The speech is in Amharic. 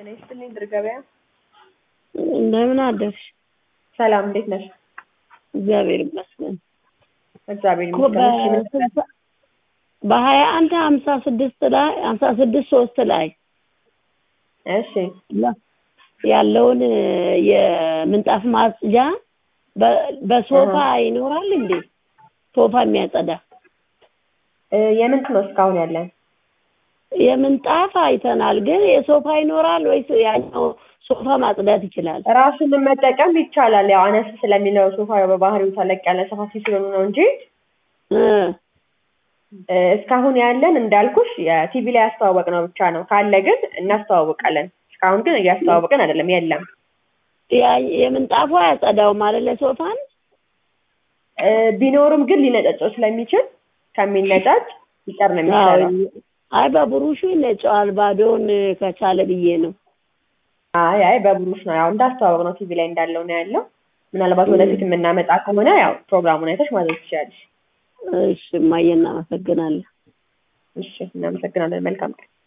ጤና ይስጥልኝ ድር ገበያ። እንደምን አደርሽ? ሰላም እንዴት ነሽ? እግዚአብሔር ይመስገን። እግዚአብሔር ይመስገን። እሺ ምን በ- በሀያ አንድ ሀምሳ ስድስት ላይ ሀምሳ ስድስት ሶስት ላይ እሺ ለ- ያለውን የምንጣፍ ማጽጃ በ- በሶፋ ይኖራል እንዴ? ሶፋ የሚያጸዳ እ፣ የምንት ነው እስካሁን ያለን? የምንጣፍ አይተናል፣ ግን የሶፋ ይኖራል ወይስ ያኛው ሶፋ ማጽዳት ይችላል? ራሱን መጠቀም ይቻላል። ያው አነስ ስለሚለው ሶፋ ያው በባህሪው ተለቅ ያለ ሰፋፊ ስለሆኑ ነው እንጂ እ እ፣ እስካሁን ያለን እንዳልኩሽ የቲቪ ላይ ያስተዋወቅ ነው ብቻ ነው። ካለ ግን እናስተዋውቃለን። እስካሁን ግን እያስተዋወቅን አይደለም፣ የለም። ያ- የምንጣፉ አያጸዳውም አይደለ ሶፋን? እ፣ ቢኖርም ግን ሊነጫጨው ስለሚችል ከሚነጫጭ ይቀር ነው የሚሻለው። አይ በብሩሹ ይነጨዋል፣ ባዶውን ከቻለ ብዬ ነው። አይ አይ በብሩሽ ነው ያው እንዳስተዋወቅ ነው ቲቪ ላይ እንዳለው ነው ያለው። ምናልባት ወደፊት የምናመጣ ከሆነ ያው ፕሮግራሙን አይተሽ ማዘዝ ትችያለሽ። እሺ እማዬ እናመሰግናለን። እሺ እናመሰግናለን። መልካም ቀን።